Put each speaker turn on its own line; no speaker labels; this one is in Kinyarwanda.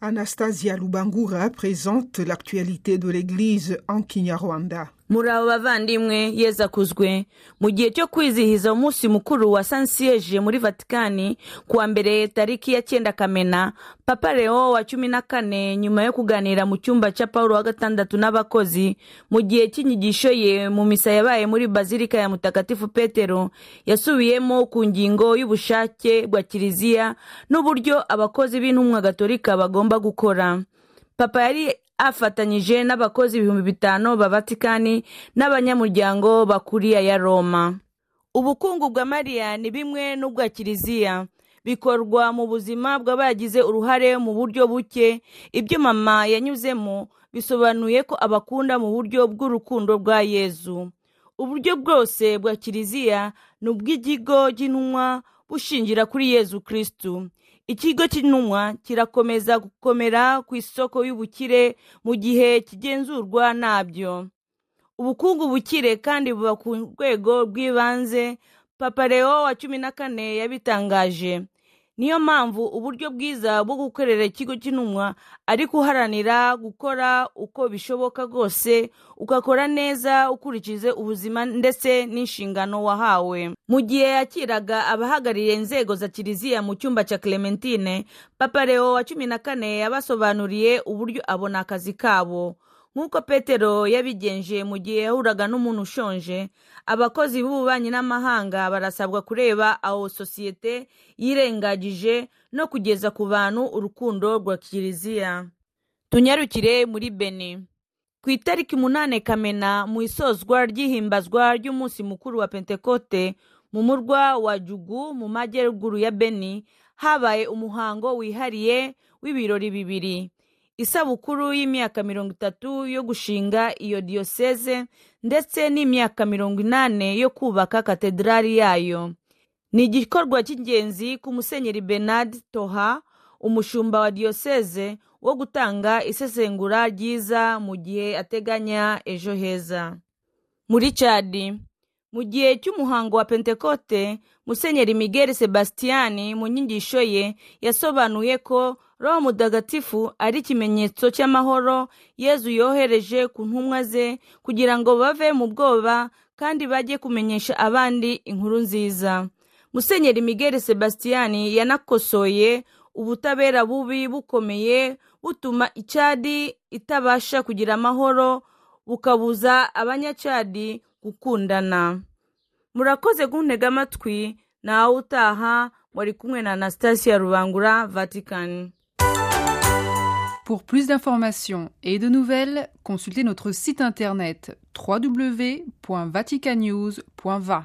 Anastasia Lubangura présente l'actualité de l'Église en Kinyarwanda.
muri abo bavandimwe yeza akuzwe mu gihe cyo kwizihiza umunsi mukuru wa sansiyeje muri vatikani kuwa mbere tariki ya cyenda kamena papa leo wa cumi na kane nyuma yo kuganira mu cyumba cya paul wa gatandatu n'abakozi mu gihe cy'inyigisho ye mu misa yabaye muri bazilika ya mutagatifu petero yasubiyemo ku ngingo y'ubushake bwa kiliziya n'uburyo abakozi b'intumwa gatolika bagomba gukora papa yari afatanyije n'abakozi ibihumbi bitanu ba vatikani n'abanyamuryango bakuriya ya roma ubukungu bwa mariya ni bimwe n'ubwa kiliziya bikorwa mu buzima bw'abagize uruhare mu buryo buke ibyo mama yanyuzemo bisobanuye ko abakunda mu buryo bw'urukundo rwa yezu uburyo bwose bwa kiliziya ni ubw'ikigo cy'intumwa bushingira kuri yezu kirisitu ikigo cy'intumwa kirakomeza gukomera ku isoko y'ubukire mu gihe kigenzurwa nabyo ubukungu bukire kandi buba ku rwego rw'ibanze papa leo wa cumi na kane yabitangaje niyo mpamvu uburyo bwiza bwo gukorera ikigo cy'intumwa ari guharanira gukora uko bishoboka rwose ugakora neza ukurikije ubuzima ndetse n'inshingano wahawe mu gihe yakiraga abahagarariye inzego za kiliziya mu cyumba cya clementine papa leo wa cumi na kane yabasobanuriye uburyo abona akazi kabo nk'uko petero yabigenje mu gihe yahuraga n'umuntu ushonje abakozi b'ububanyi n'amahanga barasabwa kureba aho sosiyete yirengagije no kugeza ku bantu urukundo rwa kiliziya tunyarukire muri beni ku itariki umunani kamena mu isozwa ry'ihimbazwa ry'umunsi mukuru wa pentekote mu murwa wa jugu mu majyaruguru ya beni habaye umuhango wihariye w'ibirori bibiri isabukuru y'imyaka mirongo itatu yo gushinga iyo diyoseze ndetse n'imyaka mirongo inani yo kubaka katedrali yayo ni igikorwa cy'ingenzi ku musenyeri bernard toha umushumba wa diyoseze wo gutanga isesengura ryiza mu gihe ateganya ejo heza muri cadi mu gihe cy'umuhango wa pentekote musenyeri miguel sebastian mu nyigisho ye yasobanuye ko roho mudagatifu ari ikimenyetso cy'amahoro yezu yohereje ku ntumwa ze kugira ngo bave mu bwoba kandi bajye kumenyesha abandi inkuru nziza musenyeri miguel sebastian yanakosoye ubutabera bubi bukomeye butuma icyadi itabasha kugira amahoro bukabuza abanyacadi gukundana murakoze guntega amatwi nawe utaha wari kumwe na anastasia rubangura vatikani
Pour plus d'informations et de nouvelles, consultez notre site internet www.vaticanews.va.